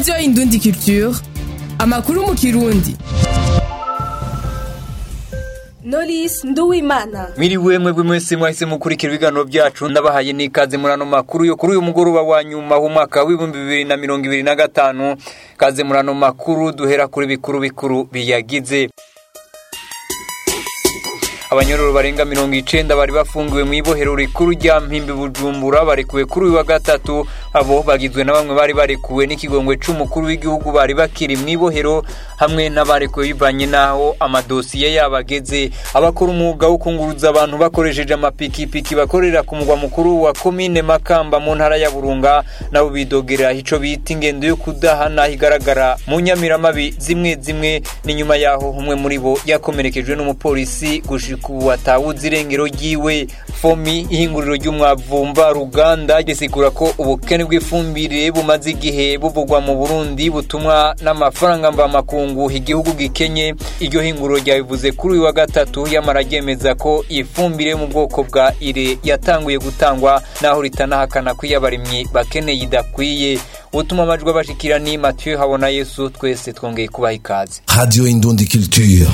radiyo indundi culture amakuru mu kirundi Knowless Nduwimana Miriwe mwebwe mwese mwahise mukurikira ibiganiro byacu ndabahaye n'ikaze muri ano makuru yo kuri uyu mugoroba wa nyuma w'umwaka w'ibihumbi bibiri na mirongo ibiri na gatanu kaze muri ano makuru duhera kuri bikuru bikuru biyagize abanyororo barenga mirongo icenda bari bafungiwe mu ibohero rikuru rya mpimbi bujumbura barekuwe kuri uyu wa gatatu abo bagizwe na bamwe bari barekuwe n'ikigongwe c'umukuru w'igihugu bari bakiri mu ibohero hamwe n'abarekuwe bivanye n'aho amadosiye yabo ageze abakora umwuga wo kunguruza abantu bakoresheje amapikipiki bakorera ku mugwa mukuru wa komine makamba mu ntara ya burunga nabo bidogera ico bita ingendo yo kudahana igaragara mu nyamiramabi zimwe zimwe ni nyuma yaho umwe muri bo yakomerekejwe n'umupolisi gushika ubu atawuzi irengero ryiwe fomi ihinguriro ry'umwavumba ruganda risigura ko ubukene bw'ifumbire bumaze igihe buvugwa mu burundi butumwa n'amafaranga mvamakungu igihugu gikenye iryo hinguriro ryabivuze kuri uyu wa gatatu yamara ryemeza ko ifumbire yo mu bwoko bwa ire yatanguye gutangwa naho ritanahakana ko iyo abarimyi bakeneye idakwiye utuma amajwi abashikira ni mathieu habona yesu twese twongeye kubaha ikaze Radio Indundi Culture.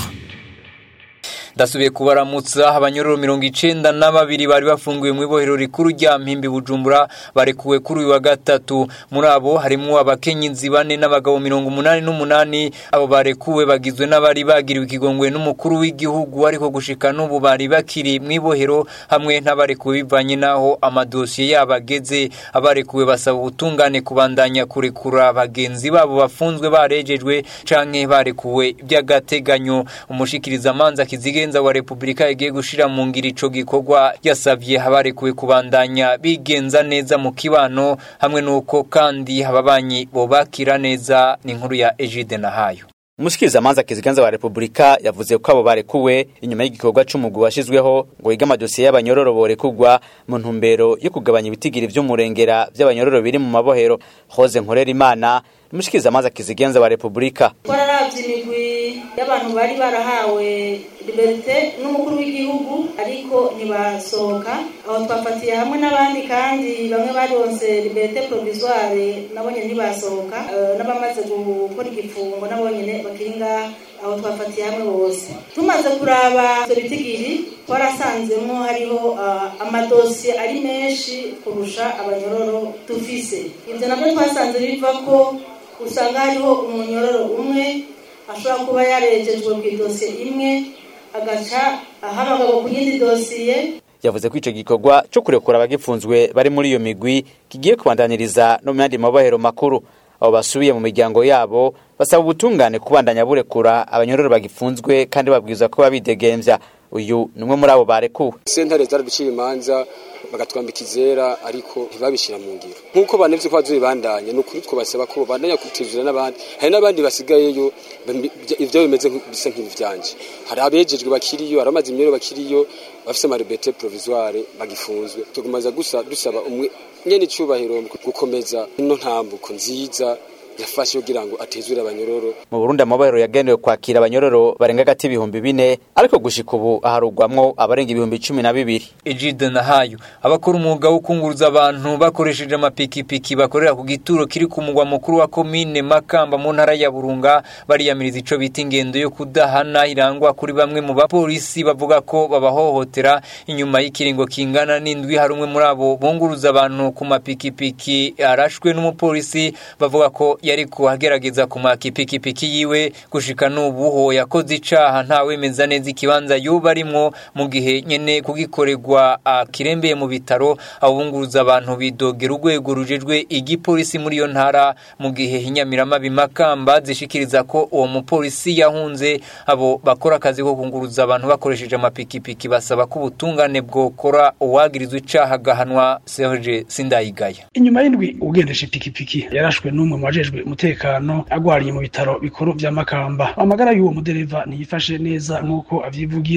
ndasubiye kubaramutsa abanyororo mirongo icenda na babiri bari bafungiwe mu ibohero rikuru rya mpimbi bujumbura barekuwe kuri uyu wa gatatu muri abo harimwo abakenyezi bane n'abagabo mirongo umunani n'umunani abo barekuwe bagizwe n'abari bagiriwe ikigongwe n'umukuru w'igihugu ariko gushika n'ubu bari bakiri mu ibohero hamwe n'abarekuwe bivanye n'aho amadosiye yabo ageze abarekuwe basaba ubutungane kubandanya kurekura bagenzi babo bafunzwe barejejwe canke barekuwe by'agateganyo umushikirizamanza kizige umugenza wa Republika igiye gushira mu ngiro ico gikorwa yasavye abarekuwe kubandanya bigenza neza mu kibano hamwe nuko kandi ababanyi bobakira neza ni inkuru ya Egide Nahayo umushikirizamanza kiziganza wa Republika yavuze ko abo barekuwe inyuma y'igikorwa c'umugwi washizweho ngo yiga amadosiye y'abanyororo borekugwa mu ntumbero yo kugabanya ibitigiri vy'umurengera vy'abanyororo biri mu mabohero Jose Nkorera Imana umushikirizamanza kizigenza wa Republika twararavye imigwi y'abantu bari barahawe liberite n'umukuru w'igihugu ariko ntibasohoka aho twafatiye hamwe n'abandi kandi bamwe baronse liberite provisoire nabonye ntibasohoka uh, n'abamaze gukora igifungo nabonyene bakiri ngaha aho twafatiye hamwe bose tumaze kuraba ivyo bitigiri twarasanzemo hariho uh, amadosiye ari menshi kurusha abanyororo dufise ivyo navyo twasanze biva ko usanga hariho umunyororo umwe ashobora kuba yarejejwe ku idosiye imwe agaca ahamagagwa ku yindi dosiye yavuze ko ico gikorwa co kurekura abagifunzwe bari muri iyo migwi kigiye kubandaniriza no mu yandi mabohero makuru abo basubiye mu miryango yabo basaba ubutungane kubandanya burekura abanyororo bagifunzwe kandi babwirizwa ko babidegemvya uyu ni umwe muri abo barekuwe sentare zaraduciye imanza bagatwambika izera ariko ntibabishyira mu ngiro nk'uko banevye ko bazobibandanya ni ukuri twobasaba ko bandanya kutuzura n'abandi hari n'abandi basigayeyo ivyo bimeze bisa nk'ivyanje hari abejejwe bakiriyo hari amazi imyero bakiriyo bafise amarebete provisoire bagifunzwe tugumaza gusa dusaba umwe nyene icubahiro gukomeza ino ntambuko nziza yafashe kugira ngo atezure abanyororo mu Burundi amabohero yagenewe kwakira abanyororo barenga gati ibihumbi bine ariko gushika ubu aharugwamwo abarenga ibihumbi cumi na bibiri Egide Nahayo abakora umwuga wo kunguruza abantu bakoresheje amapikipiki bakorera ku gituro kiri ku mugwa mukuru wa komine Makamba mu ntara ya Burunga bariyamiriza ico bita ingendo yo kudahana irangwa kuri bamwe mu bapolisi bavuga ko babahohotera inyuma y'ikiringo kingana n'indwi hari umwe muri abo bunguruza abantu ku mapikipiki arashwe n'umupolisi bavuga ko yari kuhagerageza ku makipikipiki yiwe gushika n'ubu ho yakoze icaha ntawemeza neza ikibanza yoba arimwo mu gihe nyene kugikorerwa akirembeye mu bitaro abunguruza abantu bidogera urwego rujejwe igipolisi muri iyo ntara mu gihe inyamiramabi makamba zishikiriza ko uwo mupolisi yahunze abo bakora akazi ko kunguruza abantu bakoresheje amapikipiki basaba ko ubutungane bwokora uwagirizwa icaha agahanwa Serge Sindayigaya inyuma y'indwi ugendesha ipikipiki yarashwe n'umwe mu bajejwe umutekano agwariye mu bitaro bikuru vya Makamba amagara y'uwo mudereva ntiyifashe neza nk'uko avyivugira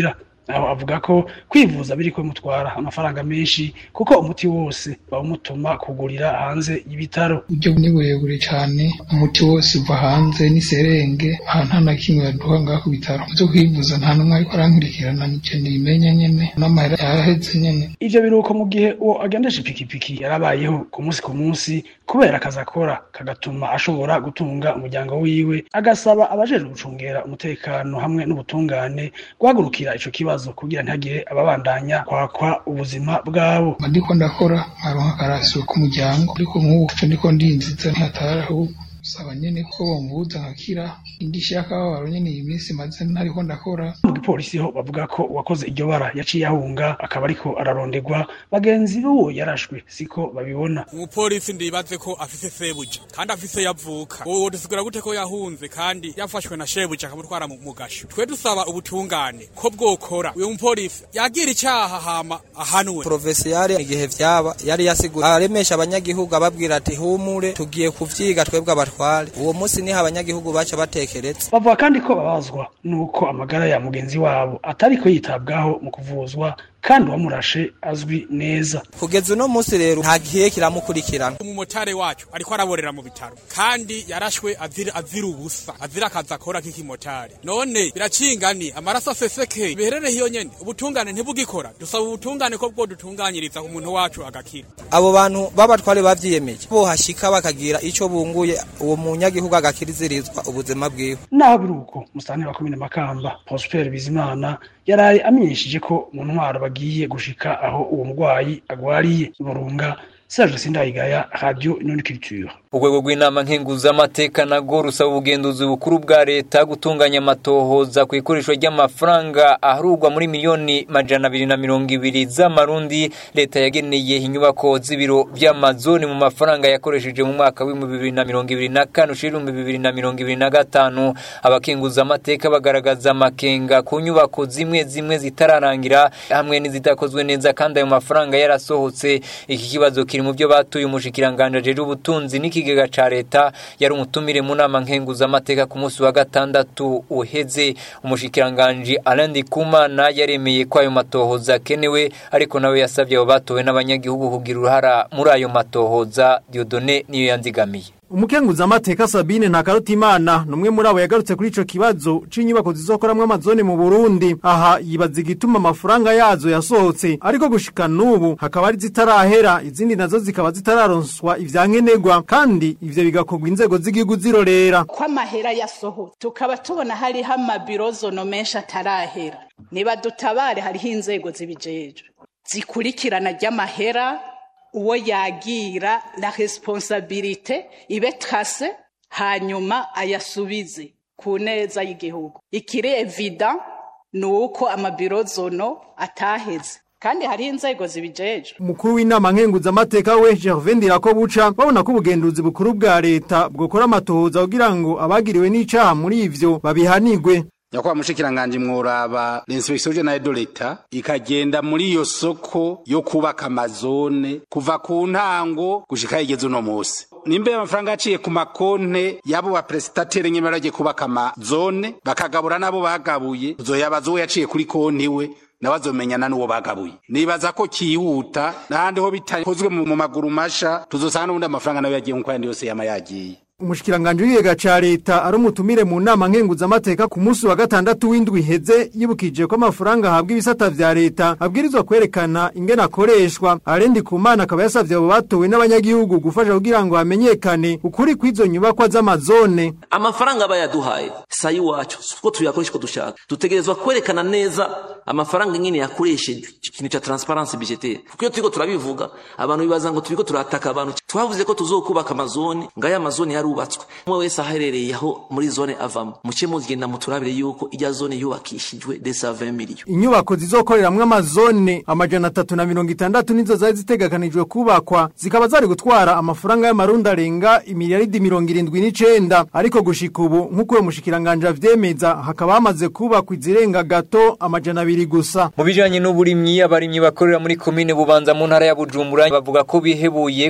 aho avuga ko kwivuza biri ko bimutwara amafaranga menshi kuko umuti wose bawumutuma kugurira hanze y'ibitaro uburyo ni burebure cyane umuti wose uva hanze n'iserenge aha nta na kimwe baduha ngaho ku bitaro byo kwivuza nta n'umwe ariko arankurikirana nicyo nimenya nyene n'amahera yaraheze nyene ivyo biruko mu gihe uwo agendesha ipikipiki yarabayeho ku munsi ku munsi kubera akazi akora kagatuma ashobora gutunga umuryango wiwe agasaba abajejwe gucungera umutekano hamwe n'ubutungane guhagurukira ico kibazo kugira ntihagire ababandanya kwakwa ubuzima bwabo ndiko ndakora nkaronka akarasiyo k'umuryango ariko nk'ubu ndiko ndinziza ntihatari ahubwo saba nyene ko bomvuza nkakira indishyi y'akababaro nyene iyi minsi maze ntariko ndakora mu gipolisi ho bavuga ko uwakoze iryo bara yaciye ahunga akaba ariko araronderwa bagenzi b'uwo yarashwe siko babibona umupolisi ndibaze ko afise sebuja kandi afise yavuka uwo dusigura gute ko yahunze kandi yafashwe na shebuja akamutwara mu gasho twe dusaba ubutungane ko bwokora uyu mupolisi yagira icyaha hama ahanwe provesiyare igihe vyaba yari yasigura aremesha abanyagihugu ababwira ati humure tugiye kuvyiga twebwe abatware uwo munsi niho abanyagihugu baca batekereza bavuga kandi ko babazwa nuko amagara ya mugenzi wabo atariko yitabwaho mu kuvuzwa kandi uwamurashe azwi neza kugeza uno munsi rero nta gihe kiramukurikirana umumotari wacu ariko araborera mu bitaro kandi yarashwe azira azira ubusa azira akazi akora k'ikimotari none biracingani amaraso aseseke biherere hiyo nyene ubutungane ntibugikora dusaba ubutungane ko bwo dutunganyiriza umuntu wacu agakira abo bantu b'abatware bavyiyemeje bohashika bakagira ico bunguye uwo munyagihugu agakirizirizwa ubuzima bwiwe naho biri uko musitani wa komine makamba prosper bizimana yaraye amenyesheje ko mu ntwaro bagiye gushika aho uwo murwayi agwariye burunga Serge Sindayigaya Radio Inoni Culture urwego rw'inama nkenguzamateka nago rusaba ubugenduzi bukuru bwa leta gutunganya amatohoza ku ikoreshwa ry'amafaranga aharurwa muri miliyoni majana abiri na mirongo ibiri z'amarundi leta yageneye inyubako z'ibiro by'amazoni mu mafaranga yakoresheje mu mwaka w'ibihumbi bibiri na mirongo ibiri na kane ushira ibihumbi bibiri na mirongo ibiri na gatanu abakenguzamateka bagaragaza amakenga ku nyubako zimwe zimwe zitararangira hamwe n'izitakozwe neza kandi ayo mafaranga yarasohotse iki kibazo kiri mu byo batuye umushikiranganje ajejwe ubutunzi n'ikigega ca leta yari umutumire mu nama nkenguzamateka ku munsi wa gatandatu uheze umushikiranganje Alain Ndikumana yaremeye ko ayo matohoza akenewe ariko nawe yasabye abo batowe n'abanyagihugu kugira uruhara muri ayo matohoza Dieudonné niyo yanzigamiye umukenguzamateka Sabine Ntakarutimana numwe muri abo yagarutse kuri ico kibazo c'inyubako zizokoramwo amazone mu Burundi aha yibaza igituma amafaranga yazo yasohotse ariko gushika nubu hakaba ari zitarahera izindi nazo zikaba zitararonswa ivyankenerwa kandi ivyo bigakorwa inzego z'igihugu zirorera ko amahera yasohotse tukaba tubona hariho amabirozono menshi atarahera niba dutabare hariho inzego zibijejwe zikurikirana ry'amahera uwo yagira la responsabilite ibe trase hanyuma ayasubize ku neza y'igihugu ikiri evident ni uko amabirozono ataheze kandi hariho inzego zibijejwe umukuru w'inama nkenguzamateka we Gervais Ndirakobuca babona ko ubugenduzi bukuru bwa leta bwokora amatohoza kugira ngo abagiriwe n'icaha muri ivyo babihanigwe nyakubahwa mushikiranganje mworaba l'inspection generale de l'etat ikagenda muri iyo soko yo kubaka amazone kuva ku ntango gushika igeze uno musi nimbe amafaranga yaciye ku makonte yabo ba prestataire nyene baragiye kubaka amazone bakagabura nabo bagabuye tuzoyabaza uwo yaciye kuri konti we nabazomenyana n'uwo bagabuye nibaza ko kihuta n'ahandi ho bitakozwe mu maguru masha tuzosanga n'ubundi amafaranga nayo yagiye nk'uko ayandi yose yama yagiye umushikiranganje w'igega ca leta ari umutumire mu nama nkenguzamateka ku munsi wa gatandatu w'indwi iheze yibukije ko amafaranga ahabwa ibisata vya leta abwirizwa kwerekana ingene akoreshwa arendi ku mana akaba yasavye abo batowe n'abanyagihugu gufasha kugira ngo hamenyekane ukuri kw'izo nyubakwa z'amazone amafaranga aba yaduhaye sayi wacu uko tuyakoresha uko dushaka dutegerezwa kwerekana neza amafaranga nyine yakoresheje ikintu ca transparency budgetaire kuko iyo turiko turabivuga abantu bibaza ngo turiko turataka abantu twavuze ko tuzokubaka amazone ngaya amazone yarubatswe umwe wese aherereye aho muri zone avamo muce mugenda muturabire yuko ijya zone yubakishijwe desa 20 million inyubako zizokoreramwo amazone amajana atatu na mirongo itandatu nizo zari zitegekanijwe kubakwa zikaba zari gutwara amafaranga y'amarundi arenga imiliyaridi mirongo irindwi n'icenda ariko gushika ubu nk'uko uwo mushikiranganje avyemeza hakaba hamaze kubakwa izirenga gato amajana abiri gusa mu bijanye n'uburimyi abarimyi bakorera muri komine bubanza mu ntara ya bujumbura bavuga ko bihebuye kubera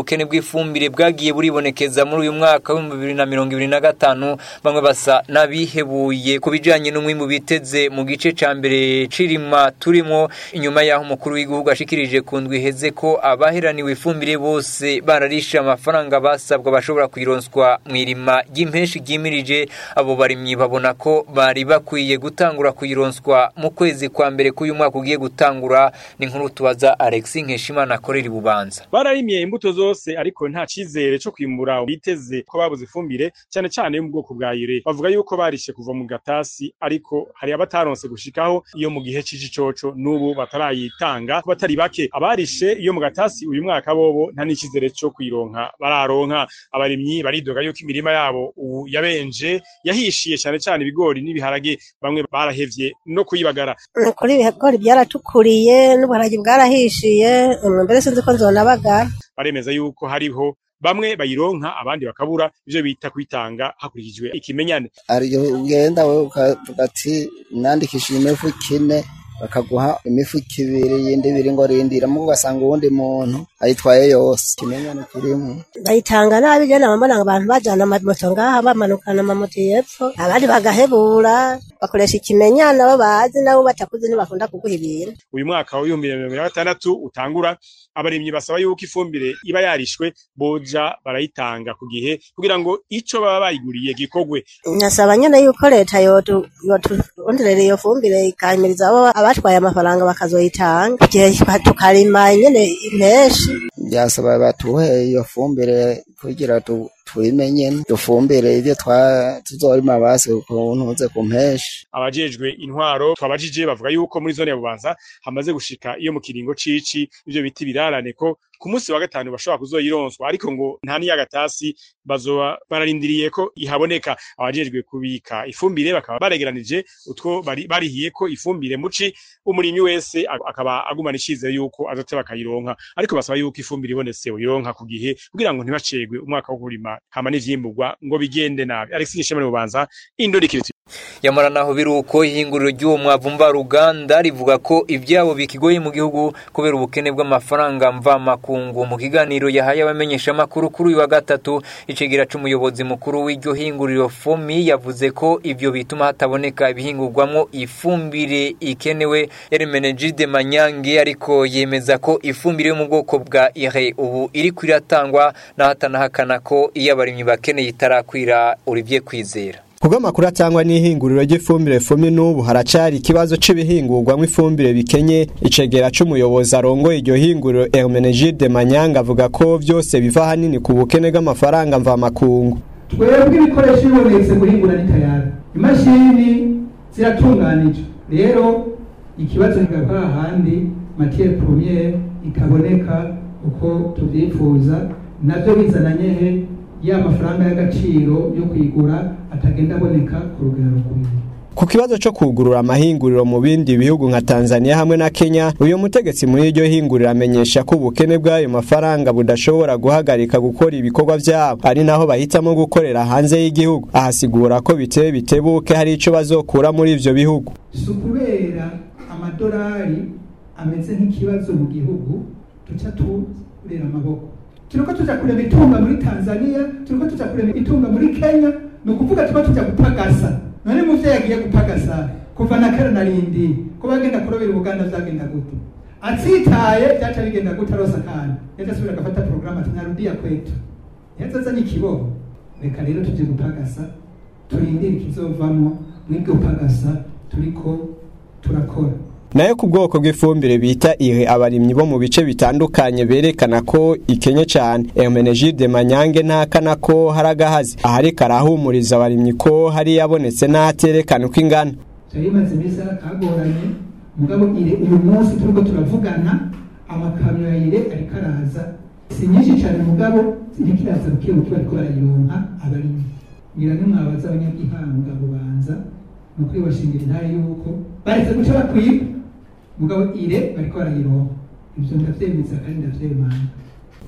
ubukene bw'ifumbire bwagiye buribonekeza muri uyu mwaka w'ibihumbi bibiri na mirongo ibiri na gatanu bamwe basa n'abihebuye ku bijanye n'umwimbu biteze mu gice ca mbere c'irima turimo inyuma y'aho umukuru w'igihugu ashikirije ku ndwi iheze ko abaheraniwe ifumbire bose bararishe amafaranga basabwa bashobora kwironswa mu irima ry'impenshi ryimirije abo barimyi babona ko bari bakwiye gutangura kuyironswa mu kwezi kwa mbere k'uyu mwaka ugiye gutangura ni nkuru tubaza Alexis Nkeshimana akorera ibubanza bararimye imbuto zose ariko nta cizere co kwimbura biteze ko babuze ifumbire cyane cyane yo mu bwoko bwa ire bavuga yuko barishe kuva mu gatasi ariko hari abataronse gushikaho iyo mu gihe c'ici coco n'ubu batarayitanga ku batari bake abarishe iyo mu gatasi uyu mwaka bobo nta n'icizere co kwironka bararonka abarimyi baridoga yuko imirima yabo ubu yabenje yahishiye cyane cyane ibigori n'ibiharage bamwe barahevye no kuyibagara kuri ibigori byaratukuriye n'ubuharage bwarahishiye mbere sinzi ko nzonabagara baremeza yuko hariho bamwe bayironka abandi bakabura ivyo bita kwitanga hakurikijwe ikimenyane ariyo ugenda wewe ukavuga ati nandikishije imifuko ine bakaguha imifuko ibiri yindi ibiri ngo rindiramo ugasanga uwundi muntu ayitwaye yose ikimenyane kirimo bayitanga nabi je nabambona abantu bajana amamoto ngaha bamanukana amamoto yepfo abandi bagahebura bakoresha ikimenyana abo bazi nabo batakuze ntibakunda kuguha ibintu uyu mwaka w'ibihumbi bibiri na mirongo na gatandatu utangura abarimyi basaba yuko ifumbire iba yarishwe boja barayitanga ku gihe kugira ngo ico baba bayiguriye gikorwe nasaba nyene yuko leta yotu yoturondera iyo fumbire ikahimiriza abo abatwaye amafaranga bakazoyitanga igihe tukarima nyene impeshi byasaba batuhe iyo fumbire kugira tu tubimenye dufumbire ivyo tuzorima basi ukuntu uze ku mpeshi abajejwe intwaro twabajije bavuga yuko muri zone ya bubanza hamaze gushika iyo mu kiringo cici ivyo biti birarane ko ku munsi wa gatanu bashobora kuzoyironswa ariko ngo nta n'iyagatasi bazoba bararindiriye ko ihaboneka abajejwe kubika ifumbire bakaba baregeranije utwo bari barihiye ko ifumbire muci umurimyi wese akaba agumana icizere yuko azote bakayironka ariko basaba yuko ifumbire ibonetse uyironka ku gihe kugira ngo ntibacegwe umwaka wo kurima hama n'ivyimburwa ngo bigende nabi Alexis Nshimane bubanza indorikiriti yamara naho biruko ihinguriro ry'uwo mwavu mvaruganda rivuga ko ibyabo bikigoye mu gihugu kubera ubukene bw'amafaranga mvamakungu mu kiganiro yahaye abamenyesha amakuru kuri uyu wa gatatu icegera c'umuyobozi mukuru w'iryo hinguriro fomi yavuze ko ivyo bituma hataboneka ibihingurwamwo ifumbire ikenewe Hermenegilde Manyange ariko yemeza ko ifumbire yo mu bwoko bwa ire ubu iri kwiratangwa nahatanahakana ko iyo abarimyi bakeneye itarakwira Olivier Kwizera kubw'amakuru atangwa n'ihinguriro ry'ifumbire fumi n'ubu haracari ikibazo c'ibihingurwamwo ifumbire bikenye icegera c'umuyobozi arongoye iryo hinguriro Hermenegilde Manyanga avuga ko vyose biva hanini ku bukene bw'amafaranga mvamakungu twebwe ibikoresho bibonetse guhingura ni tayari imashini ziratunganije rero ikibazo kigava hahandi matiere premiere ikaboneka uko tuvyifuza navyo bizananye he ya mafaranga y'agaciro yo kwigura atagenda aboneka ku rugero rukwiye ku kibazo cyo kugurura amahinguriro mu bindi bihugu nka Tanzania hamwe na Kenya uyu mutegetsi muri iryo hinguriro amenyesha ko ubukene bw'ayo mafaranga budashobora guhagarika gukora ibikorwa byabo ari naho bahitamo gukorera hanze y'igihugu ahasigura ko biteye bitebuke hari ico bazokura muri ivyo bihugu si ukubera amadolari ameze nk'ikibazo mu gihugu tuca turera amaboko turiko tuja kurema itunga muri tanzania turiko tuja kurema itunga muri kenya ni ukuvuga tuba tuja gupagasa none muvyeyi agiye gupagasa kuva na kera narindi ko bagenda kurobera ubuganda vyagenda gute atsitaye vyaca bigenda gute arosa kandi yaca asubira agafata porogaramu ati narudiya kwetu yazazanye ikiboho reka rero tuje gupagasa turindire ikizovamwo mwibwe gupagasa turiko turakora nayo ku bwoko bw'ifumbire bita ire abarimyi bo mu bice bitandukanye berekana ko ikenye cyane Hermenegilde Manyange ntakana ko hari agahazi ahariko arahumuriza abarimyi ko hari yabonetse n'aterekana uko ingana cyari imaze iminsi kagoranye mugabo ire uyu munsi turiko turavugana amakamyo ya ire ariko araza si nyinshi cyane mugabo ziriko iraza buke buke bariko barayironka abarimyi ngira nimwabaza abanyagihanga bubanza ni ukuri bashingira intare yuko baretse guca bakwiba mugabo ire bariko barayironka ivyo ndavyemeza kandi ndavyemanga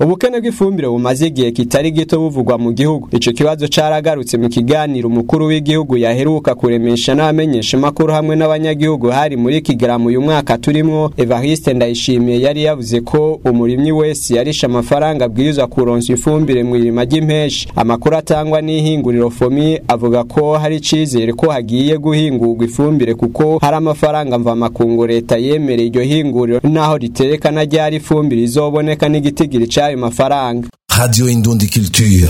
ubukene bw'ifumbire bumaze igihe kitari gito buvugwa mu gihugu ico kibazo caragarutse mu kiganiro umukuru w'igihugu yaheruka kuremesha n'abamenyesha makuru hamwe n'abanyagihugu hari muri kigaramu uyu mwaka turimwo Evariste Ndayishimiye yari yavuze ko umurimyi wese yarisha amafaranga abwirizwa kuronsa ifumbire mu irima ry'impeshi amakuru atangwa n'ihinguriro fomi avuga ko hari icizere ko hagiye guhingurwa ifumbire kuko hari amafaranga mva makungu leta yemereye iryo hinguriro naho riterekana ryari ifumbire izoboneka n'igitigiri c'ayo mafaranga Radio Indundi Culture.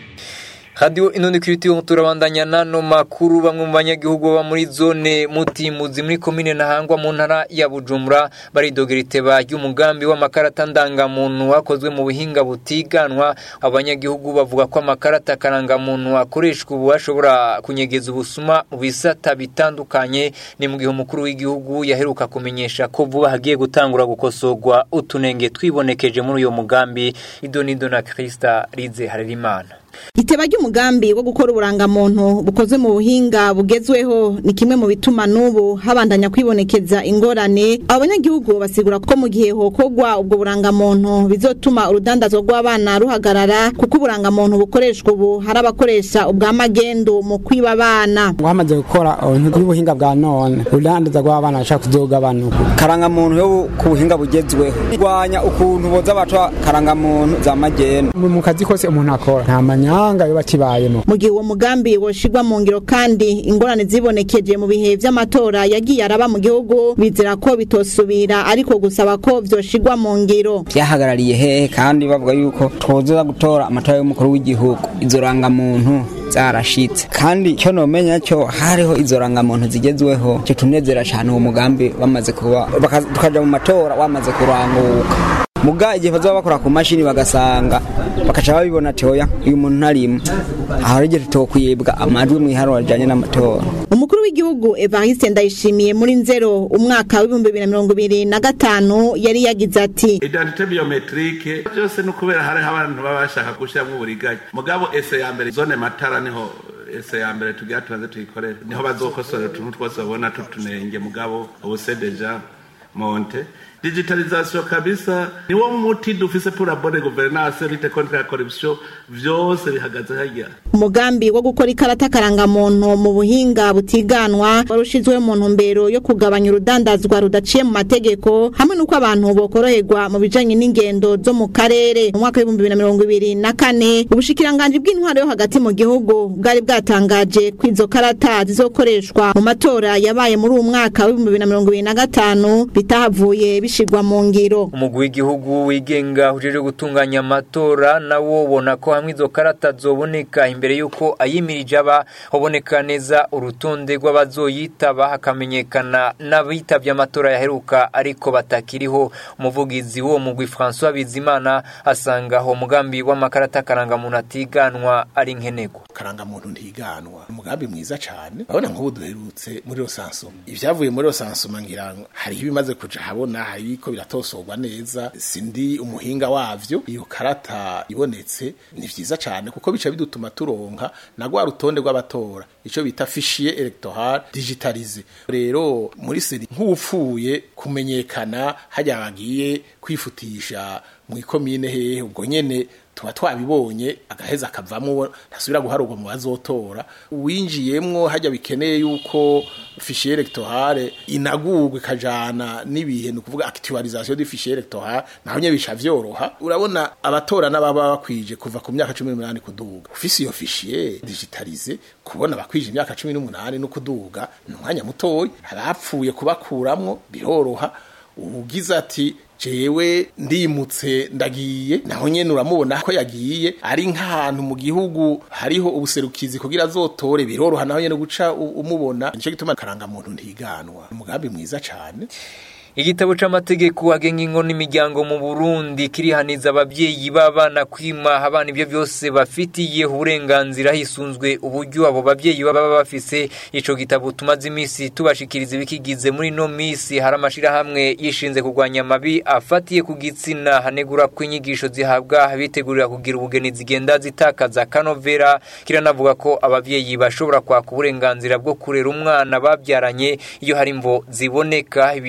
Radio Inundi Kiritiyo turabandanya nano makuru bamwe mu banyagihugu baba muri zone mutimuzi muri komine Ntahangwa mu ntara ya Bujumbura baridogera iteba ry'umugambi w'amakarata ndangamuntu wakozwe mu buhinga butiganwa abanyagihugu bavuga ko amakarata karangamuntu akoreshwa ubu ashobora kunyegeza ubusuma mu bisata bitandukanye ni mu gihe umukuru w'igihugu yaheruka kumenyesha ko vuba hagiye gutangura gukosorwa utunenge twibonekeje muri uyo mugambi idonido na Krista Rize Harerimana Iteba ry'umugambi wo gukora uburangamuntu bukozwe mu buhinga bugezweho ni kimwe mu bituma n'ubu habandanya kwibonekeza ingorane abanyagihugu basigura ko mu gihe hokogwa ubwo burangamuntu bizotuma urudandazwa rw'abana ruhagarara kuko uburangamuntu bukoreshwa ubu hari abakoresha ubwa magendu mu kwiba abana wamaze gukora ubuhinga bwa none urudandaza rw'abana bashaka kuzogabanuka karangamuntu yo ku buhinga bugezweho rwanya ukuntu boza baca karangamuntu za magendu mu kazi kose umuntu akora nta manyanga yo bakibayemo mu gihe uwo mugambi woshirwa mu ngiro kandi ingorane zibonekeje mu bihe vy'amatora yagiye araba mu gihugu bizera ko bitosubira ariko gusaba ko vyoshirwa mu ngiro byahagarariye hehe kandi bavuga yuko twoza gutora amatora y'umukuru w'igihugu izo rangamuntu zarashitse kandi cyo nomenya cyo hariho izo rangamuntu zigezweho cyo tunezera cyane uwo mugambi bamaze kuba tukaja mu matora wamaze kuranguka muga igihe bazaba bakora ku mashini bagasanga bakaca babibona ati oya uyu muntu ntarimo aho ari igihe tutokwibwa amajwi mu iharura rijanye n'amatora umukuru w'igihugu Evariste Ndayishimiye muri nzero umwaka w'ibihumbi bibiri na mirongo ibiri na gatanu yari yagize ati identite biometrike byose ni ukubera hariho abantu baba bashaka gushyiramo uburiganya mugabo ese ya mbere zone matara niho ese ya mbere tugira tunaze tuyikorere niho bazokosora utuntu twose babona tutunenge mugabo ubuse deja monte digitalisation kabisa niwo muti dufise pour la bonne gouvernance lutte contre la corruption vyose bihagaze harya umugambi wo gukora ikarata karangamuntu mu buhinga butiganwa warushizwe mu ntumbero yo kugabanya urudandazwa rudaciye mu mategeko hamwe n'uko abantu bokoroherwa mu bijanye n'ingendo zo mu karere mu mwaka w'ibihumbi bibiri na mirongo ibiri na kane ubushikiranganji bw'intwaro yo hagati mu gihugu bwari bwatangaje ko izo karata zizokoreshwa mu matora yabaye muri uwo mwaka w'ibihumbi bibiri na mirongo ibiri na gatanu bitahavuye bishigwa mu ngiro umugwi w'igihugu wigenga ujeje gutunganya amatora nawo ubona ko hamwe izo karata zoboneka imbere y'uko ayimirije aba haboneka neza urutonde rw'abazoyitaba hakamenyekana n'abitabye amatora yaheruka ariko batakiriho umuvugizi w'uwo mugwi François Bizimana asanga aho umugambi w'amakarata karangamuntu atiganwa ari nkenego karangamuntu ntiganwa umugambi mwiza cyane urabona nk'ubu duherutse muri rosansuma ibyavuye muri rosansuma ngira hariho ibimaze kuja habona hariko biratosorwa neza sindi umuhinga wavyo iyo karata ibonetse ni vyiza cyane kuko bica bidutuma turonka na rwa rutonde rw'abatora ico bita fichier electoral digitalisé rero muri seri nk'upfuye kumenyekana hajya bagiye kwifutisha mu ikomine hehe ubwo nyene tuba twabibonye agaheza akavamo ntasubira guharurwa mu bazotora uwinjiyemwo hajya bikeneye yuko fichier electorale inagurwa ikajana n'ibihe ni ukuvuga actualisation du fichier electorale naho nye bisha vyoroha urabona abatora n'ababa bakwije kuva ku myaka 18 kuduga ufise iyo fichier digitalize kubona bakwije imyaka 18 no kuduga ni umwanya mutoyi abapfuye kubakuramwo biroroha ugize ati jewe ndimutse ndagiye naho nyene uramubona ko yagiye ari nk'ahantu mu gihugu hariho ubuserukizi kugira azotore biroroha naho nyene guca umubona nico gituma karanga muntu ntiganwa umugambi mwiza cane igitabo c'amategeko agenga ingo n'imiryango mu Burundi kirihaniza abavyeyi b'abana kwima abana ibyo byose bafitiye uburenganzira hisunzwe uburyo abo bavyeyi baba bafise ico gitabo tumaze imisi tubashikiriza ibikigize muri no misi hari amashirahamwe yishinze kurwanya amabi afatiye ku gitsina hanegura ko inyigisho zihabwa bitegurira kugira ubugeni zigenda zitakaza kanovera kiranavuga ko abavyeyi bashobora kwaka uburenganzira bwo kurera umwana babyaranye iyo hari imvo ziboneka ibi ariko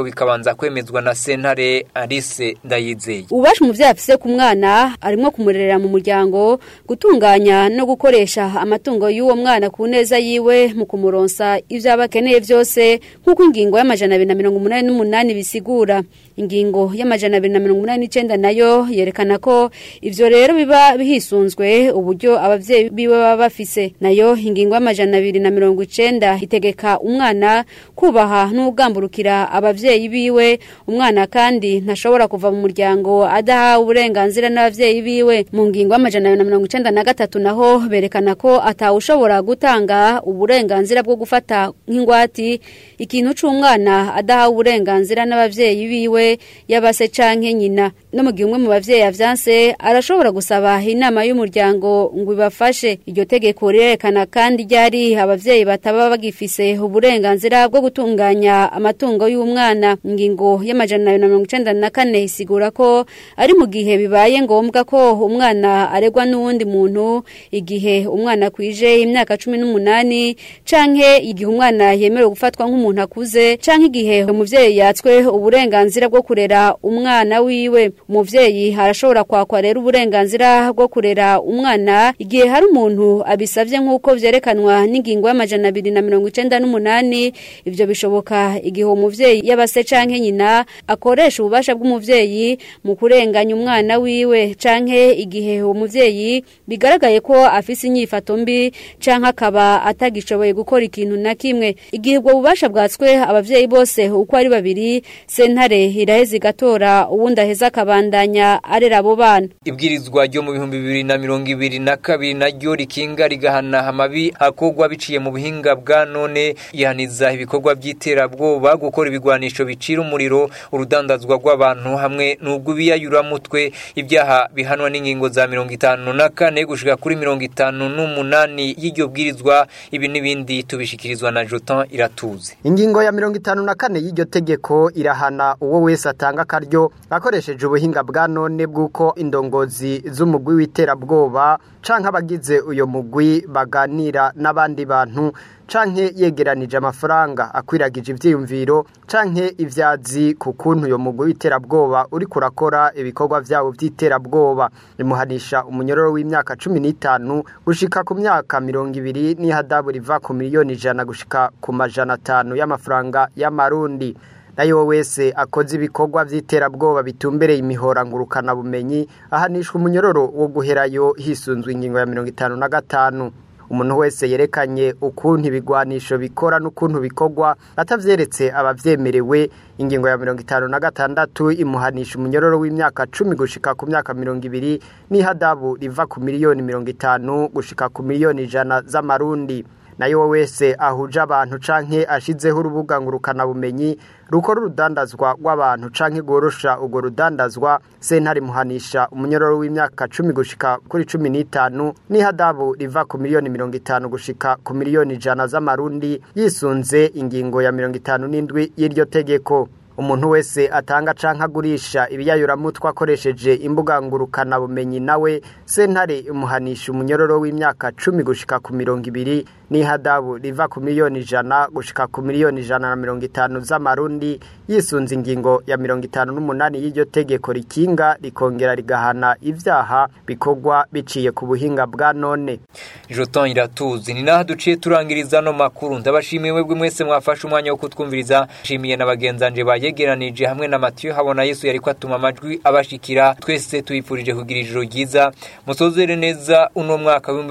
bikabanza kwemezwa na sentare Alice Ndayizeye ububasha umuvyeyi afise ku mwana arimwo kumurerera mu muryango gutunganya no gukoresha amatungo y'uwo mwana ku neza yiwe mu kumuronsa ivyo aba akeneye vyose nk'uko ingingo y'amajana abiri na mirongo umunani n'umunani bisigura ingingo y'amajana abiri na mirongo umunani n'icenda nayo yerekana ko ivyo rero biba bihisunzwe uburyo abavyeyi biwe baba bafise nayo ingingo y'amajana abiri na mirongo icenda itegeka umwana kubaha n'ugamburukira abavyeyi biwe umwana kandi ntashobora kuva mu muryango adahawe uburenganzira n'abavyeyi biwe mu ngingo y'amajana abiri na mirongo icenda na gatatu naho berekana ko atawushobora gutanga uburenganzira bwo gufata nk'ingwati ikintu c'umwana adahawe uburenganzira n'abavyeyi biwe yabase canke nyina no mu gihe umwe mu bavyeyi avyanse arashobora gusaba inama y'umuryango ngo ibafashe iryo tegeko rirerekana kandi ryari abavyeyi bataba bagifise uburenganzira bwo gutunganya amatungo y'umwana ingingo y'amajana abiri na mirongo icenda na kane isigura ko ari mu gihe bibaye ngombwa ko umwana aregwa n'uwundi muntu igihe umwana kwije imyaka cumi n'umunani canke igihe umwana yemerewe gufatwa nk'umuntu akuze canke igihe umuvyeyi yatswe uburenganzira bwo kurera umwana wiwe umuvyeyi arashobora kwakwa rero uburenganzira bwo kurera umwana igihe hari umuntu abisavye nk'uko vyerekanwa n'ingingo y'amajana abiri na mirongo icenda n'umunani ivyo bishoboka igihe uwo muvyeyi yabase canke nyina akoresha ububasha bw'umuvyeyi mu kurenganya umwana wiwe canke igihe uwo muvyeyi bigaragaye ko afise inyifato mbi canke akaba atagishoboye gukora ikintu na kimwe igihe ubwo bubasha bwatswe abavyeyi bose uko ari babiri sentare iraheza igatora uwundi aheza akabandanya arera abo bana ibwirizwa ryo mu bihumbi bibiri na mirongo ibiri na kabiri naryo rikinga rigahana amabi akorwa biciye mu buhinga bwa none yihaniza ibikorwa by'iterabwoba gukora ibigwanisho bicira umuriro urudandazwa rw'abantu hamwe n'ubw'ibiyayuramutwe ibyaha bihanwa n'ingingo za mirongo itanu na kane gushika kuri mirongo itanu n'umunani y'iryo bwirizwa ibi n'ibindi tubishikirizwa na Jotan iratuze ingingo ya mirongo itanu na kane y'iryo tegeko irahana uwo wese atanga akaryo akoresheje ubuhinga bwa none bw'uko indongozi z'umugwi w'iterabwoba canke abagize uyo mugwi baganira n'abandi bantu canke yegeranije amafaranga akwiragije ivyiyumviro canke ivyazi ku kuntu uyo mugwi w'iterabwoba uri kurakora ibikorwa vyabo vy'iterabwoba rimuhanisha umunyororo w'imyaka cumi n'itanu gushika ku myaka mirongo ibiri n'ihadabu riva ku miliyoni ijana gushika ku majana atanu y'amafaranga y'amarundi nayo wese akoze ibikorwa vy'iterabwoba bitumbereye imihora ngurukana bumenyi ahanishwa umunyororo wo guherayo hisunzwe ingingo ya mirongo itanu na gatanu umuntu wese yerekanye ukuntu ibigwanisho bikora n'ukuntu bikorwa atavyeretse abavyemerewe ingingo ya mirongo itanu na gatandatu imuhanisha umunyororo w'imyaka cumi gushika ku myaka mirongo ibiri n'ihadabu riva ku miliyoni mirongo itanu gushika ku miliyoni ijana z'amarundi nayo wese ahuje abantu canke ashizeho urubuga ngurukana bumenyi rukora urudandazwa rw'abantu canke gorosha urwo rudandazwa sentare muhanisha umunyororo w'imyaka cumi gushika kuri cumi n'itanu n'ihadabu riva ku miliyoni mirongo itanu gushika ku miliyoni ijana z'amarundi yisunze ingingo ya mirongo itanu n'indwi y'iryo tegeko umuntu wese atanga canke agurisha ibiyayuramutwe akoresheje imbuga ngurukana bumenyi nawe sentare imuhanisha umunyororo w'imyaka cumi gushika ku mirongo ibiri n'ihadabu riva ku miliyoni ijana gushika ku miliyoni ijana na mirongo itanu z'amarundi yisunze ingingo ya mirongo itanu n'umunani y'iryo tegeko rikinga rikongera rigahana ivyaha bikorwa biciye ku buhinga bwa none Joton iratuzi ni naho duciye turangiriza no makuru ndabashimiye mwebwe mwese mwafashe umwanya wo kutwumviriza shimiye na bagenzanje bayegeranije hamwe na Mathieu habona Yesu yariko atuma amajwi abashikira twese tuyipfurije kugira ijoro ryiza musozere neza uno mwaka wa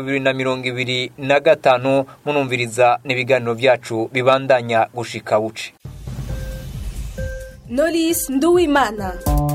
2025 munumviriza n'ibiganiro byacu bibandanya gushika buce Knowless Nduwimana